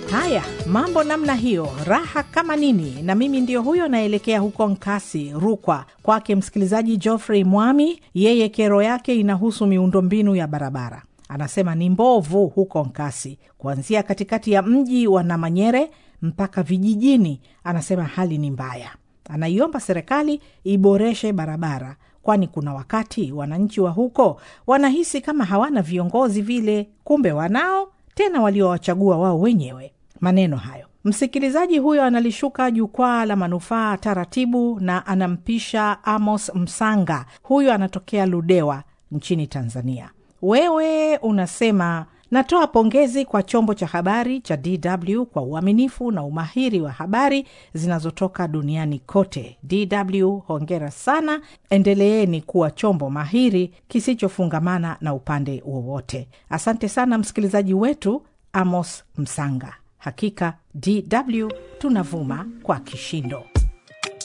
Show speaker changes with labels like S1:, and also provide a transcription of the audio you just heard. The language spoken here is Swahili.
S1: Haya, mambo namna hiyo, raha kama nini. Na mimi ndio huyo naelekea huko Nkasi, Rukwa, kwake msikilizaji Geoffrey Mwami. Yeye kero yake inahusu miundombinu ya barabara. Anasema ni mbovu huko Nkasi, kuanzia katikati ya mji wa Namanyere mpaka vijijini. Anasema hali ni mbaya. Anaiomba serikali iboreshe barabara, kwani kuna wakati wananchi wa huko wanahisi kama hawana viongozi vile, kumbe wanao, tena waliowachagua wao wenyewe. Maneno hayo msikilizaji huyo analishuka jukwaa la manufaa taratibu, na anampisha Amos Msanga. Huyo anatokea Ludewa nchini Tanzania. Wewe unasema natoa pongezi kwa chombo cha habari cha DW kwa uaminifu na umahiri wa habari zinazotoka duniani kote. DW hongera sana, endeleeni kuwa chombo mahiri kisichofungamana na upande wowote. Asante sana msikilizaji wetu Amos Msanga. Hakika DW tunavuma kwa kishindo.